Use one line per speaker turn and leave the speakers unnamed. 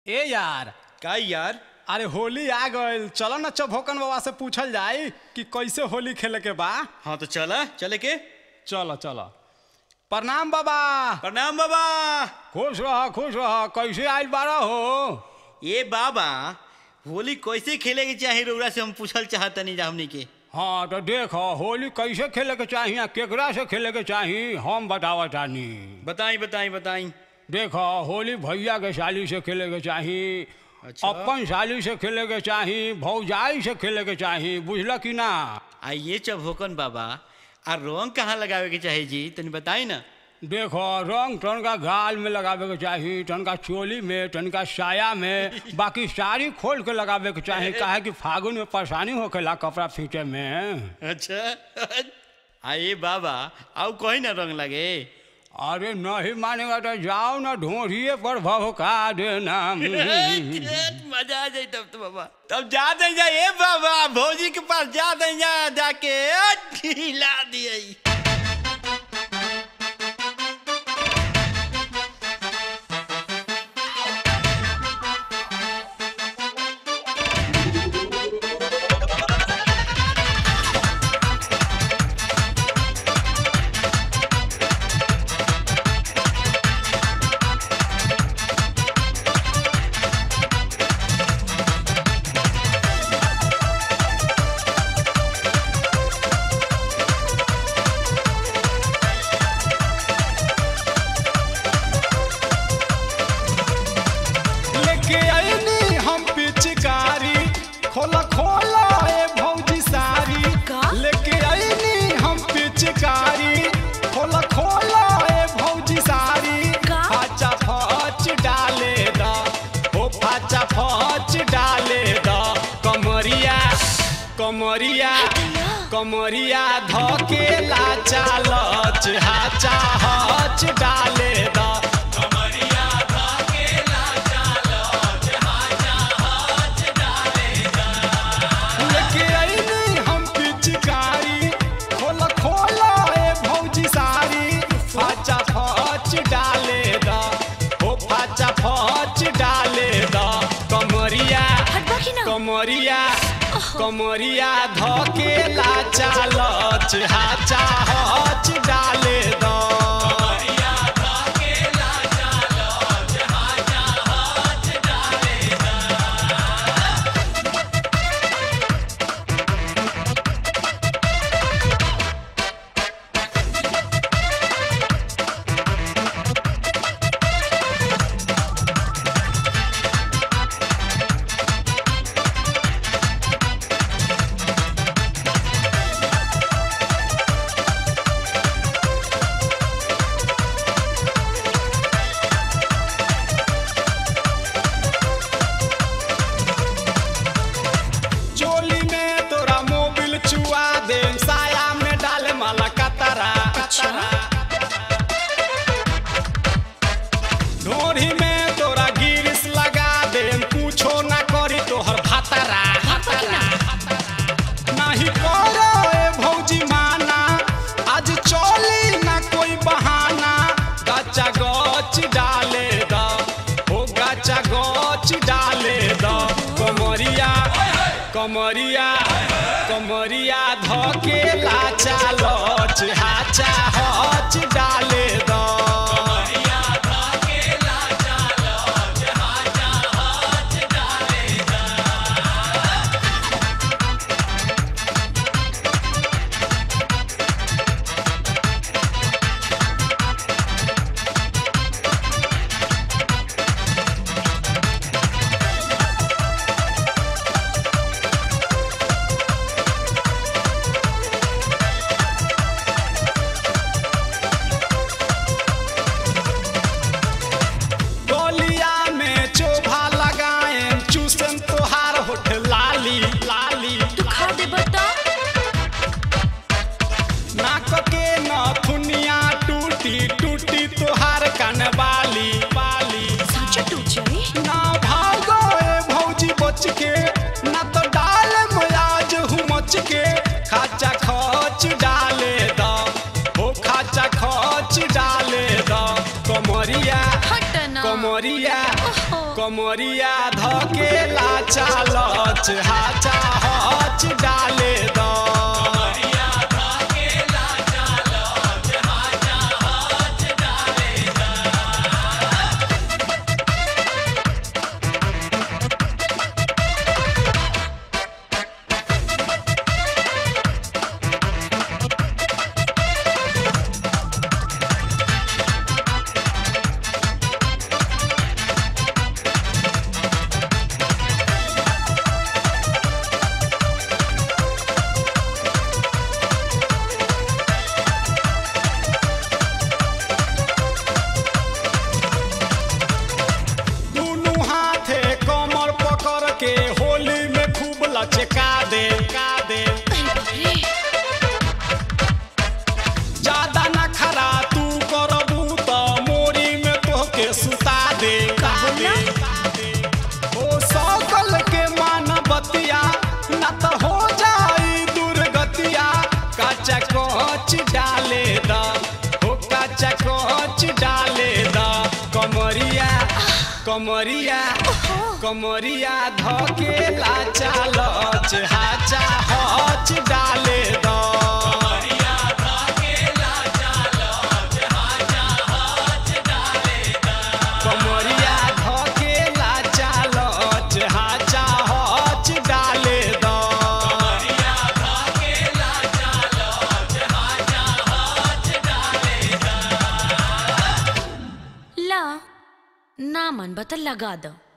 ए यार
का यार
अरे होली आ गइल चलो ना चौभोकन बाबा से पूछल जाई कि कैसे होली खेले के बा
हाँ तो चला चले के
चलो चलो प्रणाम बाबा
प्रणाम बाबा
खुश रह खुश रह कैसे आइल बारा हो
ये बाबा होली कैसे खेले के चाहे रउरा से हम पूछल चाहतनी जा हमनी के
हाँ तो देखो होली कैसे खेले के चाही आ केकरा से खेले के चाही हम बतावा तानी
बताई बताई बताई
देखो होली भैया के साली से खेले के चाही
अच्छा।
अपन साली से खेले के चाही भौजाई से खेले के चाही बुझल कि ना
आइए चौभोकन बाबा आ रंग कहाँ लगावे के चाहे जी तनी बताई ना
देखो रंग तनका गाल में लगावे के चाही तनका चोली में तनका साया में बाकी साड़ी खोल के लगावे के चाही काहे कि फागुन में परेशानी होखेला कपड़ा फीटे में
अच्छा आइए बाबा आउ कहीं ना रंग लगे
अरे नहीं मानेगा तो जाओ ना ढोरिए पर भभका देना
मजा आ जाए तब तो बाबा तब जा दे जा ए बाबा भौजी के पास जा दे जा जाके ढीला दिए
लेके आईनी हम पिचकारी खोला खोला ए भौजी सारी
का?
लेके आईनी हम पिचकारी खोला खोला ए भौजी सारी
का?
फाचा फच डाले दा ओ फाचा फच डाले दा कमरिया कमरिया कमरिया धके लाचा लच हाचा हच डाले दा लेके आईनी हम पिचकारी खोला खोला ए भौजी सारी फाचा फच डाले दा ओ फाचा फच डाले दा कमरिया
हटबा कि ना
कमरिया कमरिया धके लाचा लच हाचा हच डाले दा चोली में तोरा मोबिल चुआ दे साया में डाले माला कतरा कतरा ढोरी में तोरा गिरिस लगा दे पूछो ना करी तोहर भातरा भातरा नहीं करो ए भौजी माना आज चोली ना कोई बहाना गचा गच डाले दा ओ गचा गच डाले दा कमरिया कमरिया कमरिया धके लाचा लच हाचा हच डाले दा
कमरिया धकेला चालच हाचा हच डाले द दुनू हाथे कमर पकड़ के होली में खूब लचका दे का दे ज्यादा न खरा तू करबू त मोरी में तोहके सुता दे का दे ओ सकल के मान बतिया न त हो जाई दुर्गतिया काचा कोच डाले द हो काचा कोच डाले द कमरिया कमरिया कमरिया धकेला चालच हाचा हच डाले द कमरिया धकेला चालच हाचा हच डाले द
ला ना मन बता लगा दो